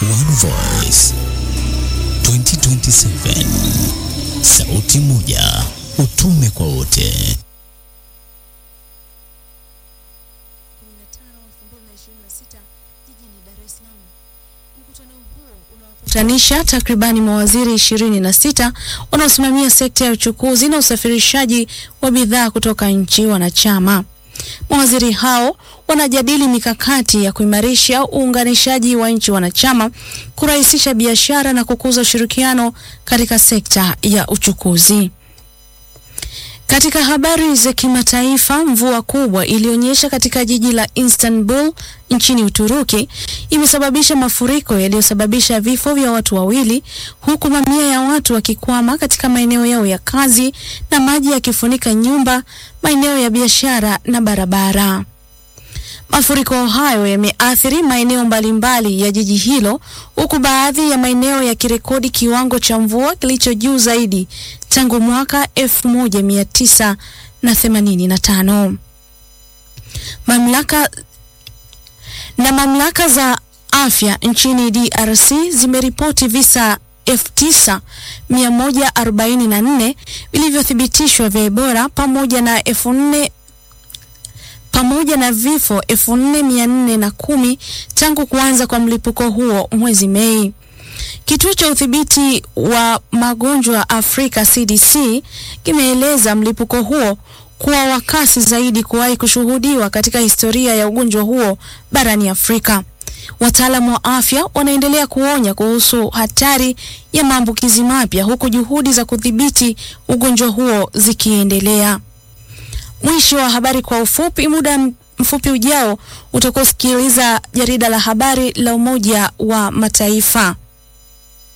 One Voice 2027, sauti moja, utume kwa wote. kutanisha takribani mawaziri ishirini na sita wanaosimamia sekta ya uchukuzi na usafirishaji wa bidhaa kutoka nchi wanachama. Mawaziri hao wanajadili mikakati ya kuimarisha uunganishaji wa nchi wanachama, kurahisisha biashara na kukuza ushirikiano katika sekta ya uchukuzi. Katika habari za kimataifa, mvua kubwa iliyonyesha katika jiji la Istanbul nchini Uturuki imesababisha mafuriko yaliyosababisha vifo vya watu wawili, huku mamia ya watu wakikwama katika maeneo yao ya kazi na maji yakifunika nyumba, maeneo ya biashara na barabara. Mafuriko hayo yameathiri maeneo mbalimbali ya jiji hilo huku baadhi ya maeneo yakirekodi kiwango cha mvua kilicho juu zaidi tangu mwaka 1985. Mamlaka na mamlaka za afya nchini DRC zimeripoti visa 9144 vilivyothibitishwa vya Ebola pamoja na 4000 pamoja na vifo 4410 tangu kuanza kwa mlipuko huo mwezi Mei. Kituo cha udhibiti wa magonjwa Afrika CDC kimeeleza mlipuko huo kuwa wa kasi zaidi kuwahi kushuhudiwa katika historia ya ugonjwa huo barani Afrika. Wataalamu wa afya wanaendelea kuonya kuhusu hatari ya maambukizi mapya huku juhudi za kudhibiti ugonjwa huo zikiendelea. Mwisho wa habari kwa ufupi. Muda mfupi ujao utakusikiliza jarida la habari la Umoja wa Mataifa.